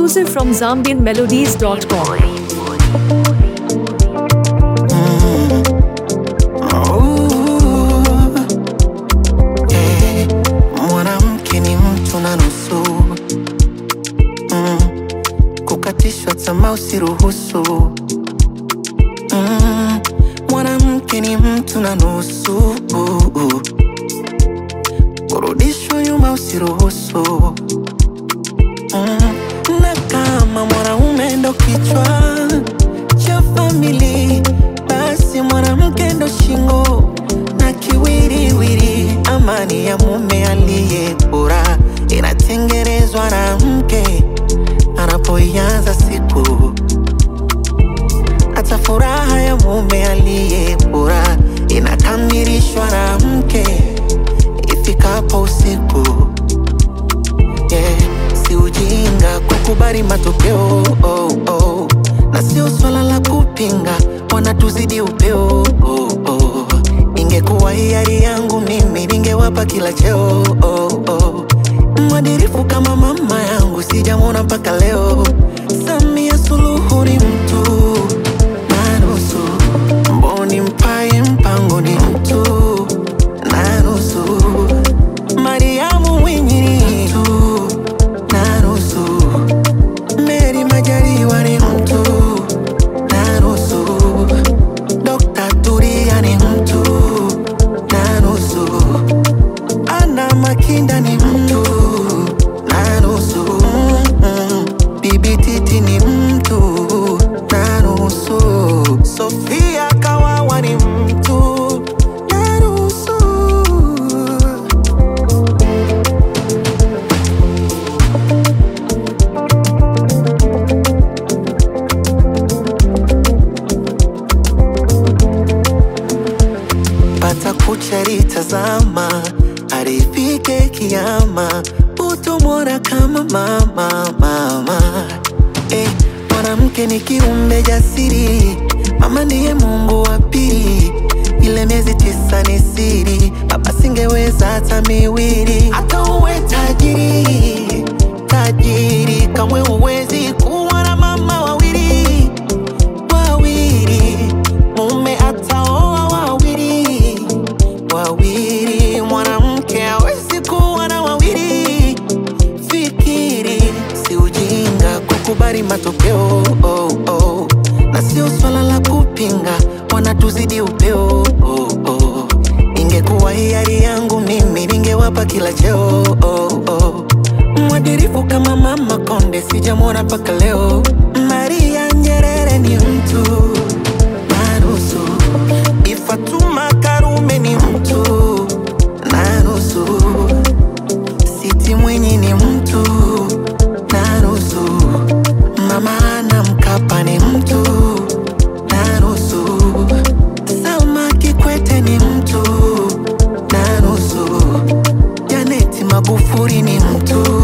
Exclusive from ZambianMelodies.com. Eh, mwanamke ni mtu na nusu mm, kukatishwa tamaa usiruhusu mm, mwanamke ni mtu na nusu kurudishwa nyuma usiruhusu mm, na kama mwanaume ndo kichwa cha famili basi mwanamke ndo shingo na kiwiriwiri amani ya mume aliye bora inatengenezwa na mke anapoianza siku hata furaha ya mume aliye bora inakamilishwa na mke ifikapo usiku yeah. si ujinga kukubali matokeo oh, oh. na sio swala la kupinga wanatuzidi upeo oh, oh. ingekuwa hiari yangu mimi ningewapa kila cheo oh, oh. mwadirifu kama mama yangu sijamwona mpaka leo samia suluhu ni mtu na nusu mboni mpaye mpango ni mtu na nusu mariamu mwinyi ni mtu na nusu meri majaliwa ni mtu na nusu dokta turia ni mtu na nusu ana makinda ni mtu na nusu mm, bibi titi ni mtu na nusu sofia kawawa ni mtu na nusu pata kucharitazama arifike kiama utomwona kama mama mama eh, mwanamke ni kiumbe jasiri mama ndiye mungu wa pili ile miezi tisa ni siri baba singeweza hata miwili hata uwe tajiri tajiri kamwe uwezi kuwa na mama wawili wawili mume ataoa wawili wawili mwanamke hawezi kuwa na wawili fikiri si ujinga kukubali matokeo oh, oh. na sio swala la kupinga wanatuzidi upeo oh, oh. ingekuwa hiari yangu mimi ningewapa kila cheo oh, oh. mwadirifu kama mama konde sijamwona mpaka leo maria nyerere ni mtu na nusu ifatuma karume ni mtu na nusu siti mwinyi ni mtu na nusu mama ana mkapa ni mtu na nusu salma kikwete ni mtu na nusu janeti magufuri ni mtu